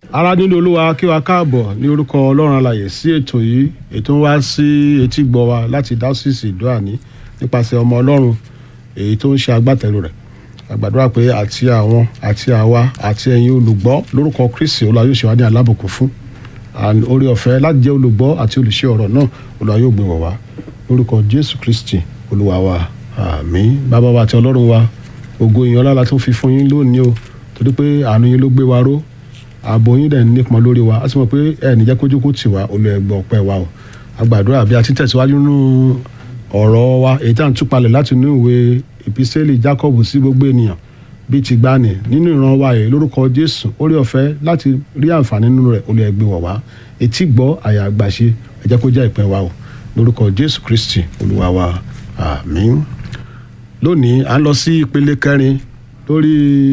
ara nínú olúwa kí wa káàbọ̀ ní orúkọ ọlọ́run alàyè sí ètò yìí ètò ń wá sí etí gbọ́ wa láti dásìsì ìdúràní nípasẹ̀ ọmọ ọlọ́run èyí tó ń ṣe agbátẹrù rẹ̀ àgbàdúrà pé àti àwọn àti àwa àti ẹ̀yin olùgbọ́ lórúkọ kristi olúwa yóò ṣe wá ní alábùkún fún and orí ọ̀fẹ́ láti jẹ́ olùgbọ́ àti olùṣe ọ̀rọ̀ náà olúwa yóò gbé wọ̀ wá lórúkọ jésù kristi olúwa wa àmín bàbá wa àti ọlọ́run wa ògo ìyìn ọlá la tún fi fún yín lónìí o torí pé àánú yín ló gbé wa ró ààbò yín dẹ̀ ń nípọn lórí wa a sì mọ̀ pé ẹ̀ ní jẹ́ kójú kó tì wá olú ẹgbẹ́ ọpẹ́ wa o àgbàdúrà bí a ti tẹ̀síwájú nínú ọ̀rọ̀ wa èyí tá à ń túpalẹ̀ láti inú ìwé ìpísẹ́lì Jacob sí gbogbo ènìyàn bíi ti gbani nínú ìran wa yìí lórúkọ Jésù orí ọ̀fẹ́ láti rí àǹfààní nínú rẹ̀ olú ẹgbẹ́ wọ̀ wá etí gbọ́ àyà àgbàṣe ẹ jẹ́ kó jẹ́ ìpín wa o lórúkọ Jésù Kristi olúwa wa àmín lónìí à ń lọ sí ìpele kẹrin lórí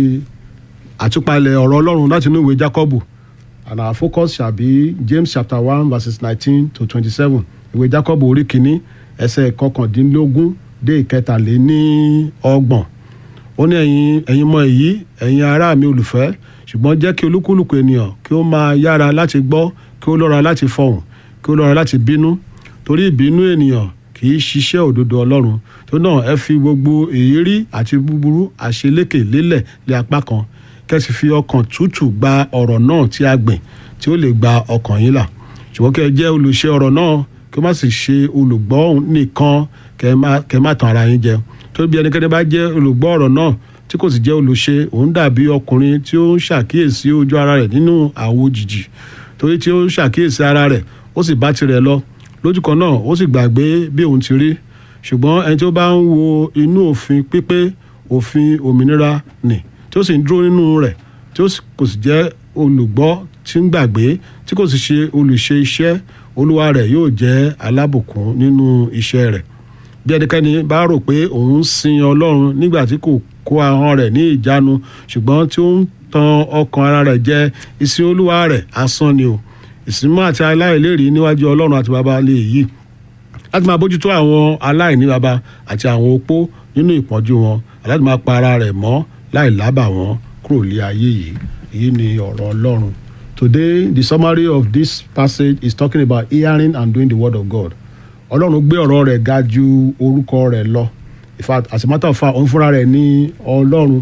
àtúpalẹ̀ ọ̀rọ̀ ọlọ́run láti inú ìwé Jákọ́bù and our focus shall be James chapter one verses nineteen to twenty-seven ìwé Jákọ́bù orí kìíní ẹsẹ̀ kọkàndínlógún dé ìkẹtàléní ọgbọ̀n ó ní ẹ̀yin ẹ̀yin mọ èyí ẹ̀yin ará mi olùfẹ́ ṣùgbọ́n jẹ́ kí olúkúlùkù ènìyàn kí ó máa yára láti gbọ́ kí ó lọ́ra láti fọhùn kí ó lọ́ra láti bínú torí ìbínú ènìyàn kì í ṣiṣẹ́ òdodo ọlọ́run tó náà ẹ fi gbogbo èérí àti búburú àṣelékè lélẹ̀ lé apá kan kẹ́sì fi ọkàn tútù gba ọ̀rọ̀ náà tí a gbìn tí ó lè gba ọkàn yín là ṣùgbọ́n kẹ́ ẹ jẹ́ olùṣe ọ̀rọ̀ náà kí ó má sì ṣe olùgbọ́ nìkan kẹ́ ẹ má tan ara yín jẹ tó bí ẹnikẹ́ni bá jẹ́ olùgbọ́ ọ̀rọ̀ náà tí kò sì jẹ́ olùṣe òun dàbí ọkùnrin tí ó ń ṣàkíyèsí ojú ara rẹ̀ nínú àwo jìjì torí tí ó ń ṣàkíyèsí ara rẹ̀ ó sì bá tirẹ̀ lọ lójú kan náà ó sì gbàgbé bí òun ti rí ṣùgbọ́n ẹni tí ó bá ń wo inú òfin pípé òfin òmìnira nì tí ó sì ń dúró nínú rẹ̀ tí ó kò sì jẹ́ olùgbọ́ tí ń gbàgbé tí kò sì ṣe olùṣe iṣẹ́ olúwa rẹ̀ yóò jẹ́ alábùkún nínú iṣẹ́ rẹ̀ bí ẹnikẹ́ni bá rò pé òun ń sin ọlọ́run nígbà tí kò kó ahọ́n rẹ̀ ní ìjánu ṣùgbọ́n tí ó ń tan ọkàn ara rẹ̀ jẹ ìsìn olúwa rẹ̀ asán ni o ìsìnmọ́ àti aláìlérí níwájú ọlọ́run àti baba lè yí láti máa bójútó àwọn aláìní baba àti àwọn opó nínú ìpọ́njú wọn láti máa pa ara rẹ̀ mọ́ láì lábà wọn kúrò lé ayé yìí èyí ni ọ̀rọ̀ ọlọ́run today the summary of this passage is talking about hearing and doing the word of God ọlọ́run gbé ọ̀rọ̀ rẹ̀ ga ju orúkọ rẹ̀ lọ in fact as a matter of fact òun fúnra rẹ̀ ní ọlọ́run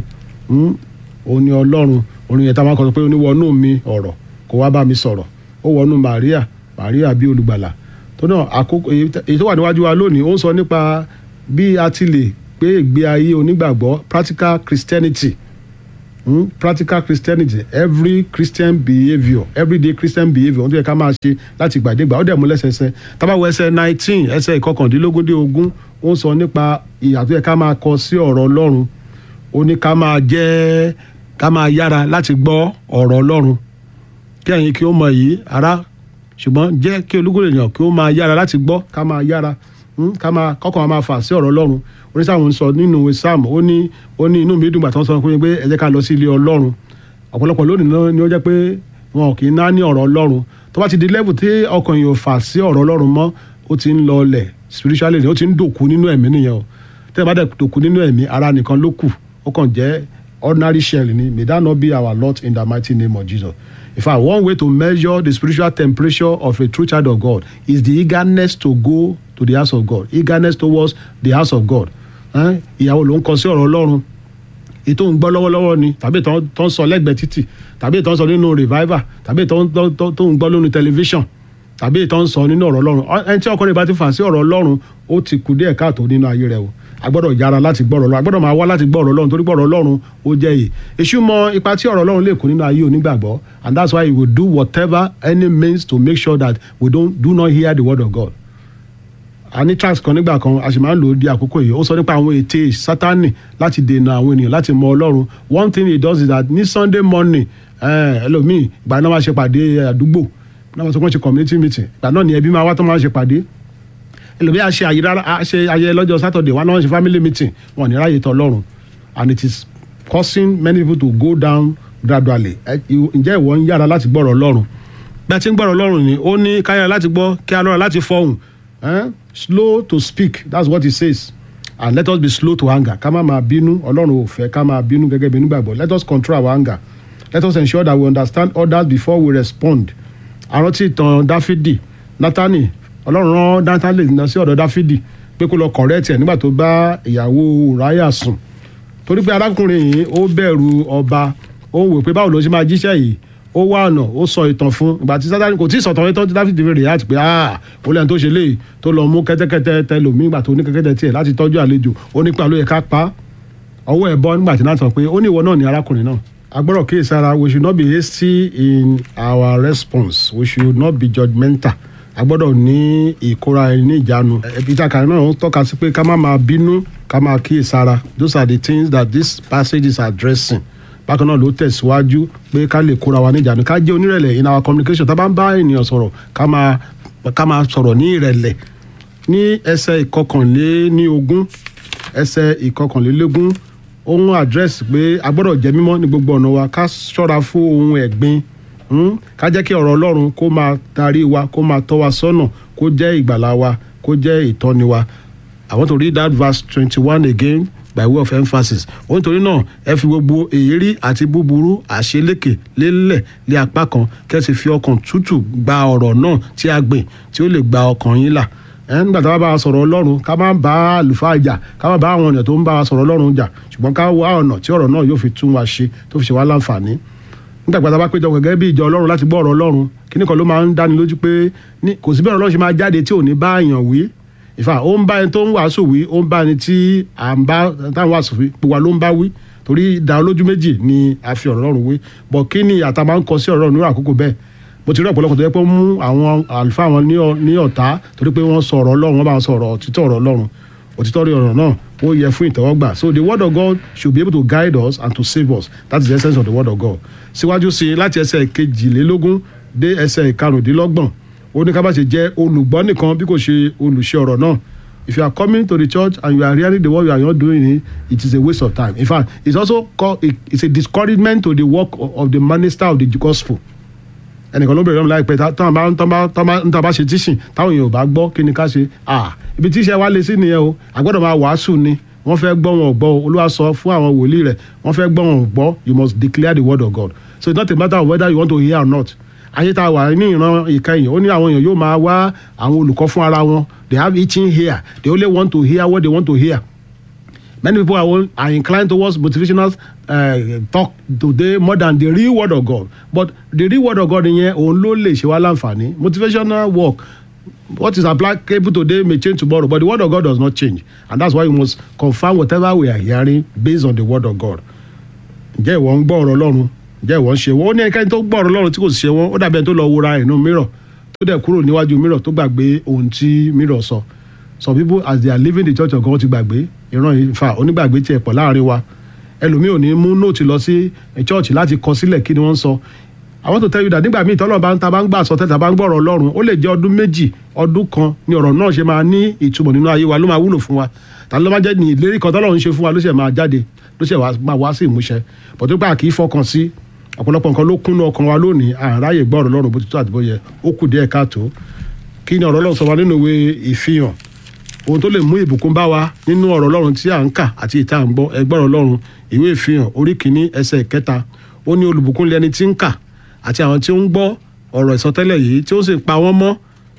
òun ní ọlọ́run orin yẹn tá a máa kọ́ pé oníwọ̀nù mi ọ̀rọ̀ kó wá bá mi sọ̀rọ̀ ó wọnú Maria Maria bí olùgbàlà tó náà àkókò èyí tó wà níwájú wa lónìí ó ń sọ nípa bí a ti lè gbé ìgbé ayé onígbàgbọ́ practical Christianity hmm? practical Christianity every Christian behaviour everyday Christian behaviour ohun tó yẹ ká máa ṣe láti gbàdégbà ó dẹ̀ mú lẹ́sẹsẹ tábàwọ̀ ẹsẹ̀ nineteen ẹsẹ̀ ìkọkàndínlógún dé ogún ó ń sọ nípa ìyà tó yẹ ká máa kọ sí ọ̀rọ̀ Ọlọ́run ó ní ká máa jẹ́ ká máa yára láti gbọ́ ọ̀rọ̀ Ọlọ́run kí ẹ̀yin kí ó mọ èyí ará ṣùgbọ́n jẹ́ kí olúkúlù èèyàn kí ó máa yára láti gbọ́ ká máa yára ká máa kọ́kọ́ máa fà sí ọ̀rọ̀ ọlọ́run oníṣàwọn sọ nínú ìwé sáàmù ó ní ó ní inú mi dùn gbàtàn sọ pé ẹ jẹ́ ká lọ sí ilé ọlọ́run ọ̀pọ̀lọpọ̀ lónìí náà ni ó jẹ́ pé wọn kì í ná ní ọ̀rọ̀ ọlọ́run tó bá ti di level tí ọkàn yìí ò fà sí ọ̀rọ̀ ọlọ́run mọ́ ó ti ń lọ ọlẹ̀ spiritually ó ti ń dòkú nínú ẹ̀mí nìyẹn o tẹ́ ẹ bá dẹ̀ dòkú nínú ẹ̀mí ara nìkan ló kù ó kàn jẹ́ ordinary shell ni may that not be our lot in the mighty name of Jesus in fact one way to measure the spiritual temperature of a true child of God is the eagerness to go to the house of God eagerness towards the house of God ìyàwó ló ń kọ sí ọ̀rọ̀ Ọlọ́run ètò ń gbọ́ lọ́wọ́lọ́wọ́ ni tàbí tó ń sọ lẹ́gbẹ̀ẹ́ títì tàbí tó ń sọ nínú revival tàbí tó ń gbọ́ lónìí tẹlifíṣàn tàbí tó ń sọ nínú ọ̀rọ̀ Ọlọ́run ẹni tí ọkùnrin bá ti fà sí ọ̀rọ̀ Ọlọ́run ó ti kù díẹ̀ káàtó nínú ayé rẹ̀ o a gbọ́dọ̀ yára láti gbọ́ ọ̀rọ̀ Ọlọ́run a gbọ́dọ̀ máa wá láti gbọ́ ọ̀rọ̀ Ọlọ́run torí gbọ́ ọ̀rọ̀ Ọlọ́run ó jẹ́ yìí èṣù mọ ipa tí ọ̀rọ̀ Ọlọ́run lè kó nínú ayé onígbàgbọ́ and that's why he will do whatever any means to make sure that we don't do not hear the word of God a ní tracks kan nígbà kan a sì máa ń lò ó di àkókò yìí ó sọ nípa àwọn ète sátánì láti dènà àwọn ènìyàn láti mọ Ọlọ́run one thing he does is that ní Sunday morning ẹlòmíì ìgbà náà máa ṣe pàdé àdúgbò náà wọ́n sọ pé wọ́n ṣe community meeting ìgbà náà ni ẹbí máa wá tó máa ṣe pàdé ẹlòmíì á ṣe àṣe ayẹyẹ lọ́jọ́ Saturday wọn náà ṣe family meeting wọn ní ráyè tọ́ Ọlọ́run and it is causing many people to go down gradually ǹjẹ́ ìwọ ń yára láti gbọ́rọ̀ Ọlọ́run bí a ti ń gbọ́rọ̀ Ọlọ́run ni ó ní ká yára láti gbọ́ kí a lọ́ra láti fọhùn slow to speak that's what he says and let us be slow to anger ká má máa bínú Ọlọ́run ò fẹ́ ká máa bínú gẹ́gẹ́ bí nígbàgbọ́ let us control our anger let us ensure that we understand others before we respond àrántí ìtàn dáfídì nátánì ọlọ́run rán nátánì lọ sí ọ̀dọ̀ dáfídì pé kó lọ correct ẹ̀ nígbà tó bá ìyàwó ùráyà sùn torí pé arákùnrin yìí ó bẹ̀rù ọba ó wò pé báwo ló ṣe máa jíṣẹ́ yìí ó wá ọ̀nà ó sọ ìtàn fún ìgbà tí sátani kò tí ì sọ̀tàn yẹn tó ti dáfídì rè láti pé ah ó lẹ́nu tó ṣe léyìí tó lọ mú kẹ́tẹ́kẹ́tẹ́ tẹ lòmí ìgbà tó ní kẹ́tẹ́kẹ́tẹ́ tiẹ̀ láti tọ́jú àlejò ó ní pàlọ́ yẹ ká pa á ọwọ́ ẹ̀ bọ́ nígbà tí náà sọ pé ó ní ìwọ náà ní arákùnrin náà agbọ́dọ̀ kíyèsí ara we should not be hasty in our response we should not be judgmental agbọ́dọ̀ ní ìkóra ẹni ní ìjánu ẹbí tá a kàrí náà ń tọ́ka sí pé ká má máa bínú ká máa kíyèsí ara those are the things that this passage is addressing bákan náà ló tẹ̀síwájú pé ká lè kóra wa ní ìjánu ká jẹ́ onírẹ̀lẹ̀ in our communication tá a bá ń bá ènìyàn sọ̀rọ̀ ká máa ká máa sọ̀rọ̀ ní ìrẹ̀lẹ̀ ní ẹsẹ̀ ìkọkànléní ogún ẹsẹ̀ ìkọkànlélógún ohun àdírẹ́sì pé a gbọ́dọ̀ jẹ́ mímọ́ ní gbogbo ọ̀nà wa ká ṣọ́ra fún ohun ẹ̀gbin hmm? ká jẹ́ kí ọ̀rọ̀ ọlọ́run kó máa darí wa kó máa tọ́ wa sọ́nà kó jẹ́ ìgbàlà wa kó jẹ́ ìtọ́ni wa I want to read that verse twenty-one again by way of emphasis ó nítorí náà ẹ fi gbogbo èérí àti búburú àṣelékè lélẹ̀ lé apá kan kẹ́ sì fi ọkàn tútù gba ọ̀rọ̀ náà tí a gbìn tí ó lè gba ọkàn yín là ẹ nígbà tá a bá wa sọ̀rọ̀ ọlọ́run ká má bá àlùfáà jà ká má bá àwọn ènìyàn tó ń bá wa sọ̀rọ̀ ọlọ́run jà ṣùgbọ́n ká wá ọ̀nà tí ọ̀rọ̀ náà yóò fi tún wa ṣe tó fi ṣe wá láǹfààní nígbà tí a bá péjọ gẹ́gẹ́ bí ìjọ ọlọ́run láti gbọ́ ọ̀rọ̀ ọlọ́run kíní kan ló máa ń dáni lójú pé kò sí bẹ́ẹ̀ ọlọ́run ṣe máa jáde tí ò ní bá èèyàn wí ìfà ó ń bá ẹni tó ń wàásù wí ó ń bá ẹni tí à ń bá táwọn wàásù wí gbogbo wa ló ń bá wí torí ìdá olójú méjì ni a fi ọ̀rọ̀ ọlọ́run wí bọ̀ kí ni àtà máa ń kọ sí ọ̀rọ̀ ọlọ́run ní àkókò bẹ́ẹ̀ mo ti rí ọ̀pọ̀lọpọ̀ tó yẹ pé ó mú àwọn àlùfáà wọn ní ọ̀tá torí pé wọ́n sọ ọ̀rọ̀ ọlọ́run wọ́n bá wọn sọ ọ̀rọ̀ òtítọ́ ọ̀rọ̀ ọlọ́run òtítọ́ rí ọ̀rọ̀ náà ó yẹ fún ìtẹ́wọ́gbà so the word of God should be able to guide us and to save us that is the essence of the word of God síwájú sí i láti ẹsẹ̀ kejìlélógún dé ẹsẹ̀ ìkarùndínlọ́gbọ̀n ó ní ká bá ṣe jẹ́ olùgbọ́ nìkan bí kò ṣe olùṣe ọ̀rọ̀ náà if you are coming to the church and you are hearing the word you are not doing it it is a waste of time in fact it's also called it, it's a discouragement to the work of, of the minister of the gospel ẹnìkan ló bẹ̀rẹ̀ lọ́mọ láìpẹ́ táwọn bá ń tọ́ bá ṣe tíṣìn táwọn èèyàn ò bá gbọ́ kí ni ká ṣe ibi tíṣẹ́ wa lè sí nìyẹn o àgbọ́dọ̀ máa wàásù ni wọ́n fẹ́ gbọ́ wọn ò gbọ́ o olúwa sọ fún àwọn wòlíì rẹ̀ wọ́n fẹ́ gbọ́ wọn ò gbọ́ you must declare the word of God so it's not a matter of whether you want to hear or not ayé tá a wà ní ìran ìkẹyìn ó ní àwọn èèyàn yóò máa wá àwọn olùkọ́ fún ara wọn they have itching ear they only want to hear what they want to hear many people are, are inclined towards motivational uh, talk today more than the real word of God but the real word of God yẹn òun ló lè ṣe wá láǹfààní motivational work what is applicable today may change tomorrow but the word of God does not change and that's why we must confirm whatever we are hearing based on the word of God ǹjẹ́ ìwọ ń gbọ́ ọ̀rọ̀ Ọlọ́run ǹjẹ́ ìwọ ń ṣe wọ́n ó ní ẹnikẹ́ni tó gbọ́ ọ̀rọ̀ Ọlọ́run tí kò ṣe wọ́n ó dàbí ẹni tó lọ wúra inú mìíràn tó dẹ̀ kúrò níwájú mìíràn tó gbàgbé ohun tí mìíràn sọ some people as they are leaving the church of God ti gbàgbé ìran yìí fa onígbàgbé tiẹ̀ pọ̀ láàrin wa ẹlòmíì ò ní mú nóòtì lọ sí church láti kọ sílẹ̀ kí ni wọ́n ń sọ I want to tell you that nígbà míì tọ́lọ́ bá ń ta bá ń gbà sọ tẹ́tà bá ń gbọ́rọ̀ Ọlọ́run ó lè jẹ́ ọdún méjì ọdún kan ni ọ̀rọ̀ náà ṣe máa ní ìtumọ̀ nínú ayé wa ló máa wúlò fún wa tàbí ló máa jẹ́ ní ìlérí kan tọ́lọ́run ṣe fún wa ló ṣe máa jáde ló ṣe máa wá sí ìmúṣẹ bọ̀dé pé àkì í fọkàn sí ọ̀pọ̀lọpọ̀ nǹkan ló kúnnú ọkàn wa lónìí àráyè gbọ́ ọ̀rọ̀ Ọlọ́run bó ti tó àti bó yẹ ó kù díẹ̀ káàtó kí ni ọ̀rọ̀ Ọlọ́run sọ wa nínú ìwé ìfihàn ohun tó lè mú ìbùkún bá wa nínú ọ̀rọ̀ Ọlọ́run tí à ń kà àti ìta à ń gbọ́ ẹgbọ́rọ̀ Ọlọ́run ìwé ìfihàn orí kìíní ẹsẹ̀ kẹta ó ní olùbùkún lẹni tí ń kà àti àwọn tí ó ń gbọ́ ọ̀rọ̀ ìsọtẹ́lẹ̀ yìí tí ó sì pa wọ́n mọ́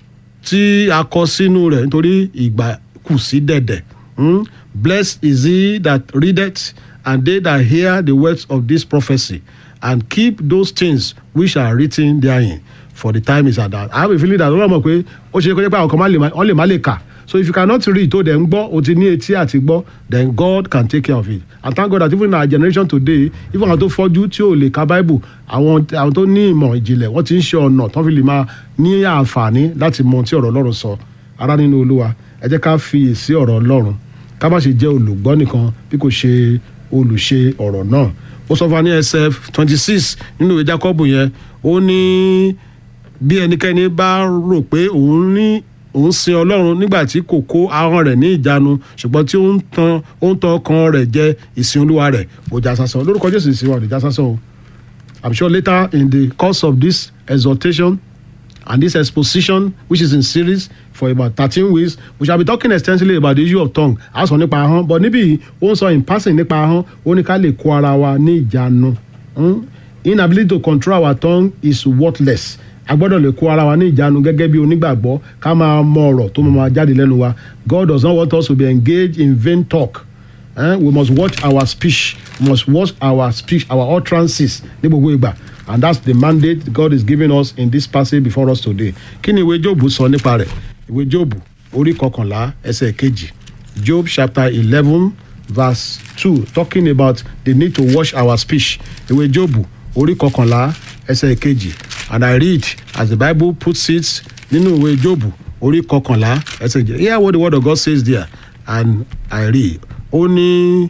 tí a kọ sínú rẹ̀ nítorí ìgbà kù sí dẹ̀dẹ̀ blessed is he that readeth and they that hear the words of this prophecy and keep those things which are written therein for the time is at hand. I have a feeling that ọlọ́run mọ̀ pé ó ṣe é kó jẹ́ pé àwọn kan wọ́n lè má lè kà so if you cannot read tó dẹ̀ ń gbọ́ o ti ní etí àti gbọ́ then God can take care of it and thank God that even in our generation today even àwọn tó fọ́jú tí ò lè ka bible àwọn àwọn tó ní ìmọ̀ ìjìnlẹ̀ wọ́n ti ń ṣe ọ̀nà tó fi lè máa ní àǹfààní láti mọ tí ọ̀rọ̀ ọlọ́run sọ ará nínú olúwa ẹ jẹ́ ká fi èsì ọ̀rọ̀ ọlọ́run ká má ṣe jẹ́ olùgbọ́ nìkan bí kò ṣe olùṣe ọ̀rọ̀ náà ó sọ fún wa ní ẹsẹ̀ twenty six nínú ìwé Jákọ́bù yẹn ó ní bí ẹnikẹ́ni bá rò pé òun ní òun sin ọlọ́run nígbà tí kò kó ahọ́n rẹ̀ ní ìjánu ṣùgbọ́n tí ó ń tan ó ń tan ọkàn rẹ̀ jẹ ìsìn olúwa rẹ̀ ó já sásán lórúkọ jésù ìsìn wa ò lè já sásán o i'm sure later in the course of this exhortation and this exposition which is in series for about thirteen weeks we shall be talking extensively about the issue of tongue a sọ nípa ahọ́n but níbí ó ń sọ in passing nípa ahọ́n ó ní ká lè kó ara wa ní ìjánu inability to control our tongue is worthless a gbọ́dọ̀ lè kó ara wa ní ìjánu gẹ́gẹ́ bí onígbàgbọ́ ká máa mọ ọ̀rọ̀ tó máa jáde lẹ́nu wa God does not want us to be engaged in vain talk eh? we must watch our speech we must watch our speech our utterances ní gbogbo ìgbà and that's the mandate God is giving us in this passage before us today kí ni ìwé Jóòbù sọ nípa rẹ̀ ìwé Jóòbù orí kọkànlá ẹsẹ̀ kejì Job chapter eleven verse two talking about the need to watch our speech ìwé Jóòbù orí kọkànlá ẹsẹ̀ kejì and I read as the Bible puts it nínú ìwé Jóòbù orí kọkànlá ẹsẹ̀ kejì hear what the word of God says there and I read ó ní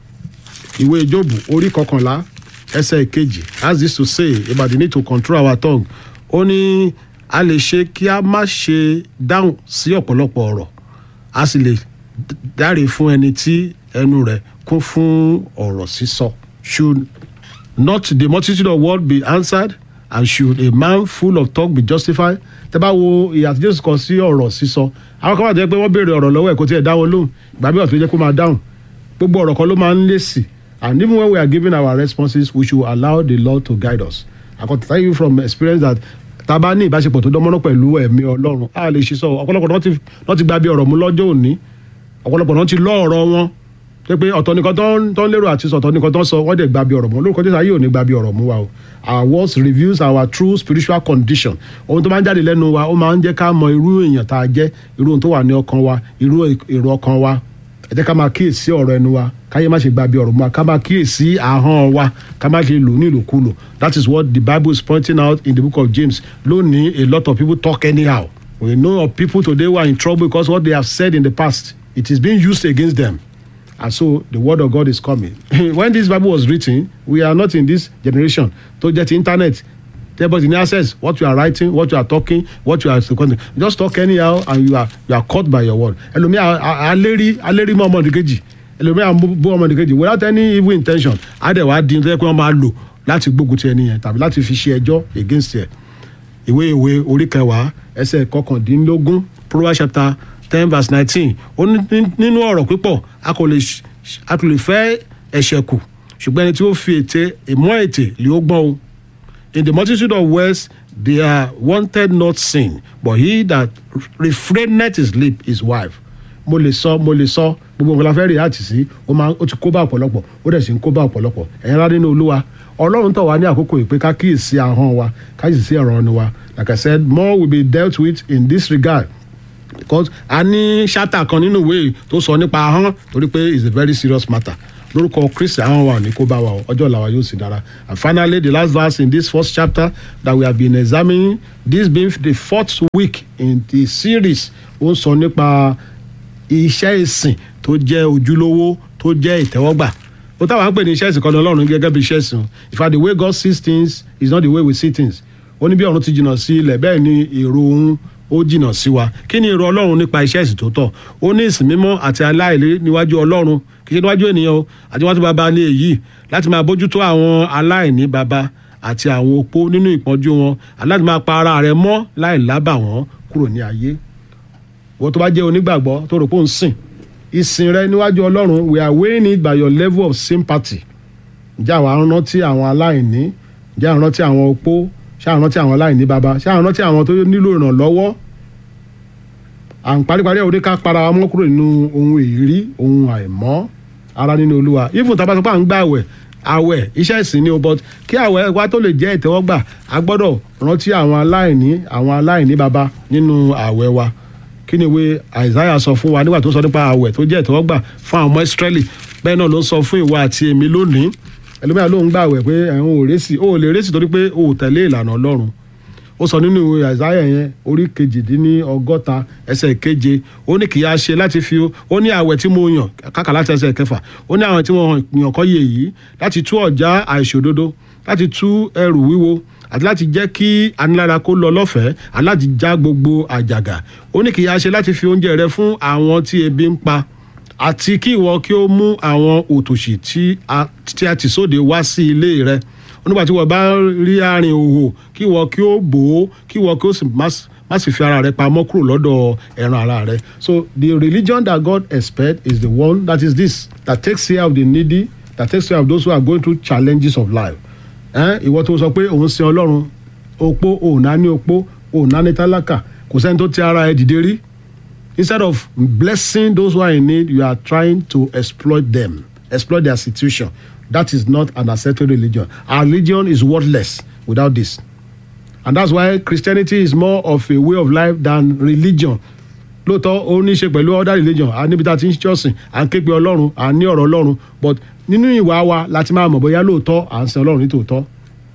ìwé Jóòbù orí kọkànlá ẹsẹ̀ kejì has this to say about the need to control our tongue ó ní a lè ṣe kí a má ṣe dáhùn sí ọ̀pọ̀lọpọ̀ ọ̀rọ̀ a sì lè dáre fún ẹni tí ẹnu rẹ̀ kún fún ọ̀rọ̀ sísọ. should not the multitude of words be answered and should a man full of talk be justified. tẹ́ bá wo ìyà tí Jésù kọ sí ọ̀rọ̀ sísọ àwọn kan wà tó yẹ pé wọ́n béèrè ọ̀rọ̀ lọ́wọ́ ẹ̀ kó tiẹ̀ dá wọn lóhùn ìgbà bí wà tó yẹ kó máa dáhùn gbogbo ọ̀rọ̀ kan ló máa ń lé sí and even when we are giving our responses we should allow the Lord to guide us. I can tell you from experience that tá a bá ní ìbáṣepọ̀ tó dánmọ́rán pẹ̀lú ẹ̀mí Ọlọ́run a lè ṣiṣọ́ ọ̀pọ̀lọpọ̀ náà ti gba bí ọ̀rọ̀ mú lọ́jọ́ òní ọ̀pọ̀lọpọ̀ náà ti lọ́ ọ̀rọ̀ wọn pé pé ọ̀tọ̀ nìkan tó ń lérò àti sọ̀tọ̀ nìkan tó ń sọ wọ́n dẹ̀ gba bí ọ̀rọ̀ mú lórúkọ Jésù ayé ò ní gba bí ọ̀rọ̀ mú wa o our words reveals our true spiritual condition ohun tó máa ń jáde lẹ́nu wa ó máa ń jẹ́ ká mọ irú èèyàn tá a jẹ́ irú ohun tó wà ní ọkàn wa irú èrò ọkàn wa ẹ jẹ́ ká máa kíyèsí ọ̀rọ̀ ẹnu wa káyé má ṣe gba bí ọ̀rọ̀ mú wa ká máa kíyèsí ahọ́n wa ká má ṣe lò ní ìlòkulò that is what the Bible is pointing out in the book of James lónìí a lot of people talk anyhow we know of people today who are in trouble because what they have said in the past it is being used against them and so the word of God is coming when this Bible was written we are not in this generation tó jẹ́ ti internet everybody ní access what you are writing what you are talking what you are seconding just talk anyhow and you are you are caught by your word ẹlòmíì alérí alérí mọ́ ọmọdékejì ẹlòmíì bú ọmọdékejì without any evil intention adẹ̀wà dín tó yẹ kí wọ́n máa lò láti gbógun ti ẹni yẹn tàbí láti fi ṣe ẹjọ́ against ẹ̀ ìwé ìwé orí kẹwàá ẹsẹ̀ kọkàndínlógún Proverbs chapter ten verse nineteen ó ní nínú ọ̀rọ̀ pípọ̀ a kò lè a kò lè fẹ́ ẹ̀ṣẹ̀ kù ṣùgbọ́n ẹni tí ó fi ète ìmọ̀ ètè lè ó gbọ́n o in the multitude of words they are wanted not sin but he that refraineth his lip is wife mo lè sọ mo lè sọ gbogbo nǹkan la fẹ́ rí àti sí ó máa ó ti kó bá ọ̀pọ̀lọpọ̀ ó dẹ̀ sì ń kó bá ọ̀pọ̀lọpọ̀ ẹ̀yin rárá nínú olúwa ọlọ́run tọ̀ wá ní àkókò ìpè ká kíyèsí ahọ́n wa ká sì sí ọ̀rọ̀ ọ̀nù wa like I said more will be dealt with in this regard because a ní ṣáta kan nínú ìwé tó sọ nípa ahọ́n torí pé it's a very serious matter lórúkọ kristi ahọ́n wa ní kó bá wa ọjọ́ làwa yóò sì dára and finally the last verse in this first chapter that we have been examining this being the fourth week in the series ó ń sọ nípa iṣẹ́ ìsìn tó jẹ́ ojúlówó tó jẹ́ ìtẹ́wọ́gbà ó táwọn ń pè ní iṣẹ́ ìsìn kan ní ọlọ́run gẹ́gẹ́ bí iṣẹ́ ìsìn in fact the way God sees things is not the way we see things ó ní bí ọ̀run ti jìnnà sí ilẹ̀ bẹ́ẹ̀ ni èrò òun ó jìnnà sí wa kí ni èrò ọlọ́run nípa iṣẹ́ ìsìn tó tọ́ ó ní ìsìn mímọ́ àti aláìlé níwájú ọlọ́run kì í ṣe níwájú ènìyàn o àti níwájú bàbá ní èyí láti máa bójútó àwọn aláìní bàbá àti àwọn opó nínú ìpọ́njú wọn aláti máa pa ara rẹ̀ mọ́ láì lábà wọ́n kúrò ní ayé wọ́n tó bá jẹ́ onígbàgbọ́ tó rò pé ó ń sìn ìsìn rẹ níwájú ọlọ́run we are weighing it by your level of sympathy ǹjẹ́ àwọn arántí àwọn aláìní ǹjẹ́ àwọn arántí àwọn opó ṣé àwọn rántí àwọn aláìní baba ṣé àwọn rántí àwọn tó nílò ìrànlọ́wọ́ à ń paríparí ẹ̀ òde ká para wa mọ́ kúrò nínú ohun èrí ohun àìmọ́ ara nínú olúwa even tá a bá sọ pé à ń gbà àwẹ̀ àwẹ̀ iṣẹ́ ìsìn ni o but kí àwẹ̀ wa tó lè jẹ́ ìtẹ́wọ́gbà a gbọ́dọ̀ rántí àwọn aláìní àwọn aláìní baba nínú àwẹ̀ wa kí ni ìwé Isaiah sọ fún wa nígbà tó sọ nípa àwẹ̀ tó jẹ́ ìtẹ́wọ́gbà fún àwọn ọmọ Israẹli bẹ́ẹ̀ náà ló ń sọ fún ìwà àti èmi lónìí ẹlòmíràn ló ń gbàwẹ̀ pé ẹ̀hún ò rẹ́sì ó lè rẹ́sì torí pé ó tẹ̀lé ìlànà ọlọ́run ó sọ nínú ìwé àìsáyà yẹn orí kejìdínní ọgọ́ta ẹsẹ̀ keje ó ní kì í á ṣe láti fi ó ní àwẹ̀ tí mo yàn kákà láti ẹsẹ̀ kẹfà ó ní àwọn tí wọ́n yàn kọ́ yè yìí láti tú ọ̀já àìṣòdodo láti tú ẹrù wíwo àti láti jẹ́ kí anilára kó lọ lọ́fẹ̀ẹ́ àti láti já gbogbo àjàgà ó ní kì í á ṣe láti fi oúnjẹ rẹ fún àwọn tí ebi ń pa àti kí ìwọ kí ó mú àwọn òtòṣì tí a ti sóde wá sí ilé rẹ onígbà tí wọ́n bá rí àárín òhò kí ìwọ kí ó bò ó kí ìwọ kí ó sì má sì fi ara rẹ pamọ́ kúrò lọ́dọ̀ ẹran ara rẹ so the religion that God expect is the one that is this that takes care of the needy that takes care of those who are going through challenges of life ẹ́n, ìwọ tó sọ pé òun sin ọlọ́run opó òun náà ní opó òun náà ní tálákà kò sẹ́ni tó ti ara ẹ dìde rí instead of blessing those who are in need you are trying to exploit them exploit their situation that is not an accepted religion our religion is worthless without this and that's why christianity is more of a way of life than religion lóòótọ́ ó ní í ṣe pẹ̀lú other religion a níbi tá a ti ń ṣọ́sìn à ń ké pe ọlọ́run à ń ní ọ̀rọ̀ ọlọ́run but nínú ìwà wa láti máa mọ̀ bóyá lóòótọ́ à ń sin ọlọ́run ní tòótọ́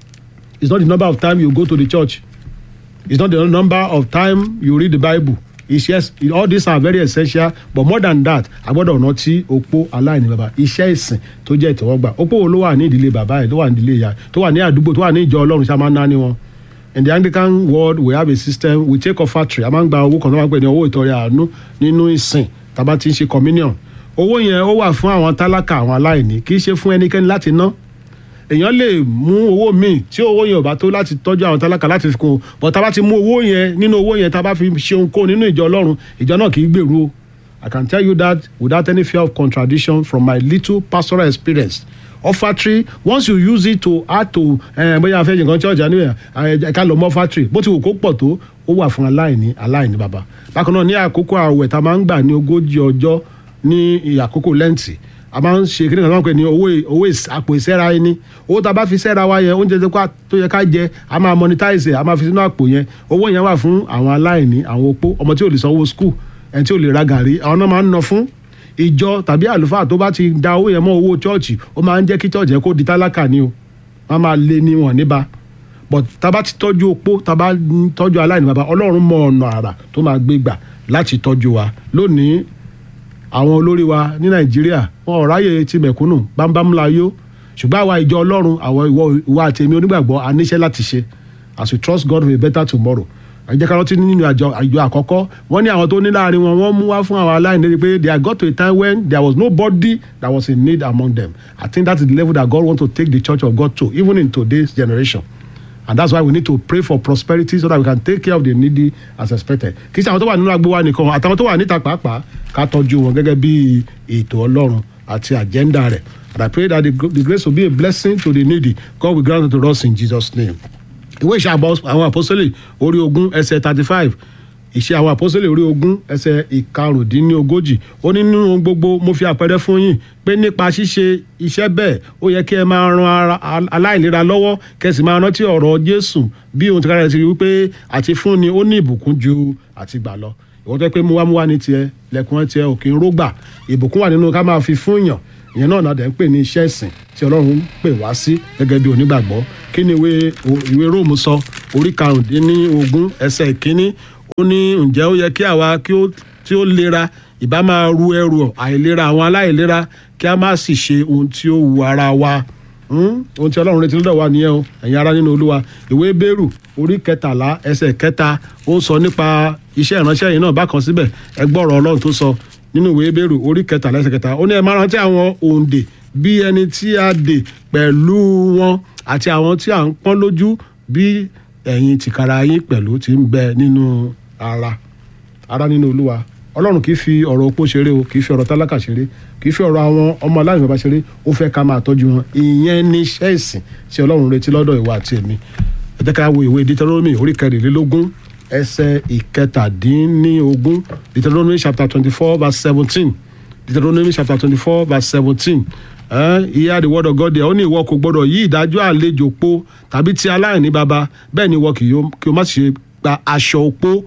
it's not the number of time you go to the church it's not the number of time you read the bible it's yes all these are very essential but more than that a gbọ́dọ̀ rántí opó aláìní bàbá iṣẹ́ ìsìn tó jẹ́ ìtẹ́wọ́gbà opó wo ló wà ní ìdílé bàbá ẹ̀ tó wà ní ìdílé ìyá tó wà ní àdúgbò tó wà ní ìjọ ọlọ́run ṣá máa ń ná ní wọn in the anglican world we have a system we take offertory a máa ń gba owó kan tó máa ń pè ní owó ìtọrẹ àánú nínú ìsìn tá a bá ti ń ṣe communion owó yẹn ó wà fún àwọn tálákà àwọn aláìní kì í ṣe fún ẹnikẹ́ni láti ná èèyàn lè mú owó míì tí owó yẹn ò bá tó láti tọ́jú àwọn tálákà láti fi kún un but tá a bá ti mú owó yẹn nínú owó yẹn tá a bá fi ṣe ohunkóhun nínú ìjọ ọlọ́run ìjọ náà kì í gbèrú o i can tell you that without any fear of contradiction from my little pastoral experience offertory once you use it to add to eh, bóyá afẹ́ nǹkan church anyway ẹ ká lọ mọ́ offertory bó ti wù kó pọ̀ tó ó wà fún aláìní aláìní bàbá bákan náà ní àkókò àwẹ̀ tá a máa ń gbà ní ogójì ọjọ́ ní àkókò lẹ́ǹtì a máa ń ṣe kí ni kan náà pè ní owó owó àpò ìṣẹ́ra ẹni owó tá a bá fi ṣẹ́ra wa yẹn oúnjẹ tó yẹ ká jẹ a máa monetize a máa fi sínú àpò yẹn owó yẹn wà fún àwọn aláìní àwọn opó ọmọ tí ò lè sanwó school ẹni tí ò lè ra gàrí àwọn náà máa ń ná fún ìjọ tàbí àlùfáà tó bá ti da owó yẹn mọ́ owó chọ́ọ̀chì ó máa ń jẹ́ kí chọ́ọ̀chì yẹn kó di tálákà ni o wọ́n máa lé ní wọn níbà but tá a bá ti tọ́jú opó tá a bá tọ́jú aláìní bàbá ọlọ́run mọ ọ̀nà àrà tó máa gbé gbà láti tọ́jú wa lónìí àwọn olórí wa ní nàìjíríà wọn ò ráyè ti mẹ̀kúnnù bámbám la yó ṣùgbọ́n àwa ìjọ ọlọ́run àwọn ìwọ ìwà àti èmi onígbàgbọ́ a níṣẹ́ láti ṣe as we trust God for a better tomorrow àjẹ́ ká rántí nínú àjọ àjọ àkọ́kọ́ wọ́n ní àwọn tó ní láàrin wọn wọ́n mú wá fún àwọn aláìní lórí pé they got to a time when there was nobody that was in need among them I think that is the level that God want to take the church of God to even in today's generation and that's why we need to pray for prosperity so that we can take care of the needy as expected kì í ṣe àwọn tó wà nínú agbo wa nìkan àtàwọn tó wà níta pàápàá ká tọ́jú wọn gẹ́gẹ́ bí ètò ọlọ́run àti agenda rẹ̀ and I pray that the, the grace will be a blessing to the needy God will grant it to us in Jesus name ìwé ìṣe àwọn àpọ́sítélì orí ogún ẹsẹ̀ thirty five ìṣe àwọn àpọ́sítélì orí ogún ẹsẹ̀ ìkarùndínlógójì ó ní nínú gbogbo mo fi àpẹẹrẹ fún yín pé nípa ṣíṣe iṣẹ́ bẹ́ẹ̀ ó yẹ kí ẹ máa ran ara aláìlera lọ́wọ́ kẹsì máa rántí ọ̀rọ̀ Jésù bí ohun tí kára ẹ ti rí wípé àti fún ni ó ní ìbùkún ju àti gbà lọ ìwọ́n tó pé muwamuwa ní tiẹ̀ lẹ́kùn tiẹ̀ òkè ń rógbà ìbùkún wà nínú ká máa fi fún yàn ìyẹn náà nàdẹ̀ ń pè ní iṣẹ́ ìsìn tí ọlọ́run ń pè wá sí gẹ́gẹ́ bí onígbàgbọ́ kí ni ìwé ìwé róòmù sọ orí karùndínlógún ẹsẹ̀ ìkíní ó ní ǹjẹ́ ó yẹ kí àwa kí ó tí ó lera ìbá máa ru ẹrù àìlera àwọn aláìlera kí a má sì ṣe ohun tí ó wu ara wa ohun tí ọlọ́run retí lọ́dọ̀ wa nìyẹn o ẹ̀yin ará nínú olúwa ìwé bẹ́rù orí kẹtàlá ẹsẹ̀ kẹta ó ń sọ nípa iṣẹ́ ìránṣẹ́ yìí náà bákan síbẹ̀ ẹ gbọ́rọ̀ ọlọ́run tó sọ nínú ìwé bẹ́rù orí kẹtàlá ẹsẹ̀ kẹta ó ní ẹ máa rántí àwọn òǹdè bí ẹni tí a dè pẹ̀lú wọn àti àwọn tí à ń pọ́n lójú bí ẹ̀yin tìkára yín pẹ̀lú ti ń bẹ nínú ara ara nínú olúwa ọlọ́run kì í fi ọ̀rọ̀ opó ṣeré o kì í fi ọ̀rọ̀ tálákà ṣeré kì í fi ọ̀rọ̀ àwọn ọmọ aláìní bàbá ṣeré ó fẹ́ ká máa tọ́jú wọn ìyẹn ní iṣẹ́ ìsìn tí ọlọ́run retí lọ́dọ̀ ìwà àti èmi ẹ jẹ́ ká wo ìwé Deuteronomy orí kẹrìnlélógún ẹsẹ̀ ìkẹtàdínníogún Deuteronomy chapter twenty four verse seventeen Deuteronomy chapter twenty four verse seventeen ìyá the word of God there ó ní ìwọ kò gbọdọ̀ yí ìdájọ́ àlejò po tàbí ti aláìní baba bẹ́ẹ̀ ni ìwọ kì o má ṣe gba aṣọ opó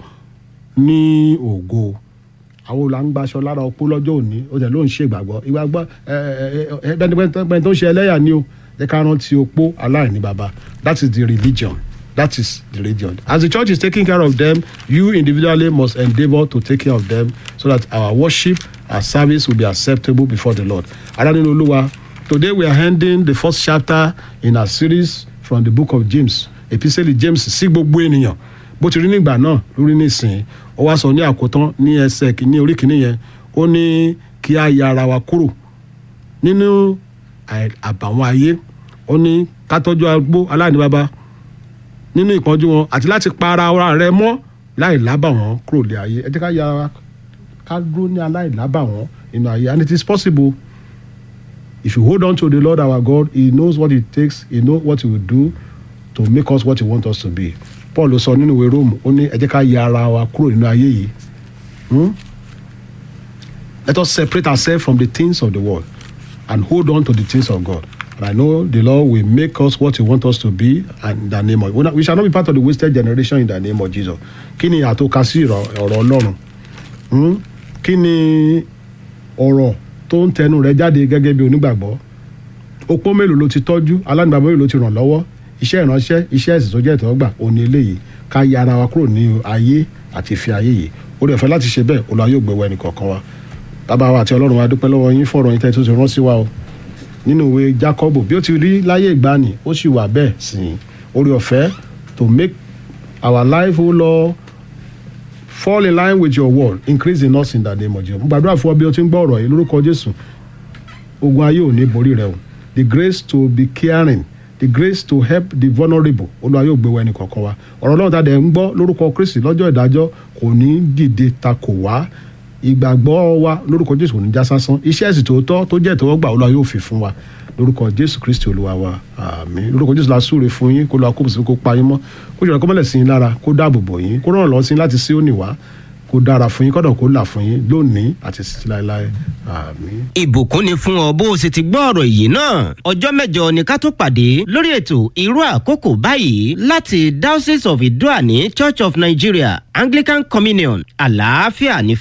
ní ògo àwọn olùlà ń gbaṣọ lára opó lọ́jọ́ òní ó tẹ̀ ló ń ṣe ìgbàgbọ́ ìgbàgbọ́ bẹ́ẹ̀ni tó ń ṣe ẹlẹ́yà ni o ẹ ká rántí opó aláìní baba that is the religion that is the religion as the church is taking care of them you individually must endeavour to take care of them so that our worship our service will be acceptable before the Lord adaninu olúwa today we are ending the first chapter in our series from the book of James epistle James sí gbogbo ènìyàn bó ti rí nígbà náà lórí nísìnyí ó wá sọ ní àkótán ní ẹsẹ̀ kìíní orí kìíní yẹn ó ní kí a ya ara wa kúrò nínú àbàwọ́n ayé ó ní ká tọ́jú agbó aláìní baba nínú ìpọ́njú wọn àti láti pa ara rẹ mọ́ láì lábàwọ́n kúrò lé ayé ẹ jẹ́ ká ya ara ká dúró ní aláìlábàwọ́n nínú ayé and it is possible if you hold on to the lord our god he knows what it takes he knows what he will do to make us what he want us to be paul sọ nínú ìwé rome ó ní ẹ jẹ́ ká ya ara wa kúrò nínú ayé yìí Hmm? let us separate ourselves from the things of the world and hold on to the things of god and i know the lord will make us what he want us to be and in the name of we not- we shall not be part of the wasted generation in the name of jesus kí ni àtòkà sí ọ̀rọ̀ ọ̀rọ̀ ọlọ́run Hmm? kí ni ọ̀rọ̀ tó ń tẹnu rẹ jáde gẹ́gẹ́ bí onígbàgbọ́ opó mélòó ló ti tọ́jú alánìbàbọ̀ mélòó ló ti ràn lọ́wọ́ iṣẹ́ ìránṣẹ́ iṣẹ́ ẹ̀sìn tó jẹ́ ìtọ́gbà òní eléyìí ká ya ara wa kúrò ní ayé àti ìfẹ́ ayé yìí orí ọ̀fẹ́ láti ṣe bẹ́ẹ̀ olùwà yóò gbẹ̀wò ẹnì kọ̀ọ̀kan wa bàbá wa àti ọlọ́run wa dúpẹ́ lọ́wọ́ yín fọ̀rọ̀ yín tẹ́ tó ti rán sí wa o nínú ìwé jacob bí ó ti rí láyé ìgbani ó sì wà bẹ́ẹ̀ sí i orí ọ̀fẹ́ to make our life o lord fall in line with your word increase in us in the name of jesus mo gbàdúrà fún ọ bí o ti ń gbọ́ ọ̀rọ̀ yìí lórúkọ jésù ogun ayé ò ní borí rẹ o the grace to be caring the grace to help the vulnerable olúwa yóò gbé wa ẹnì kọ̀ọ̀kan wa ọ̀rọ̀ ọlọ́run tàdé ń gbọ́ lórúkọ kristi lọ́jọ́ ìdájọ́ kò ní dìde takò wá ìgbàgbọ́ wa lórúkọ jésù kò ní já sásán iṣẹ́ ẹ̀sìn tòótọ́ tó jẹ́ ìtọ́wọ́gbà olúwa yóò fi fún wa lórúkọ jésù kristi olúwa wa àmín lórúkọ jésù la súre fún yín kó lọ akóbò sí kó pa yín mọ́ kó jọ̀rọ̀ kó mọ́lẹ̀ sí yín lára kó dáàbò bò yín kó ràn lọ́ sí yín láti sí òní wá kó dára fún yín kọ́dọ̀ kó là fún yín lónìí àti títí láéláé àmín. ìbùkún ni fún ọ bó o sì ti gbọ́ ọ̀rọ̀ yìí náà ọjọ́ mẹ́jọ ni ká tó pàdé lórí ètò irú àkókò báyìí láti diocese of idoani church of nigeria anglican communion àlàáfíà ní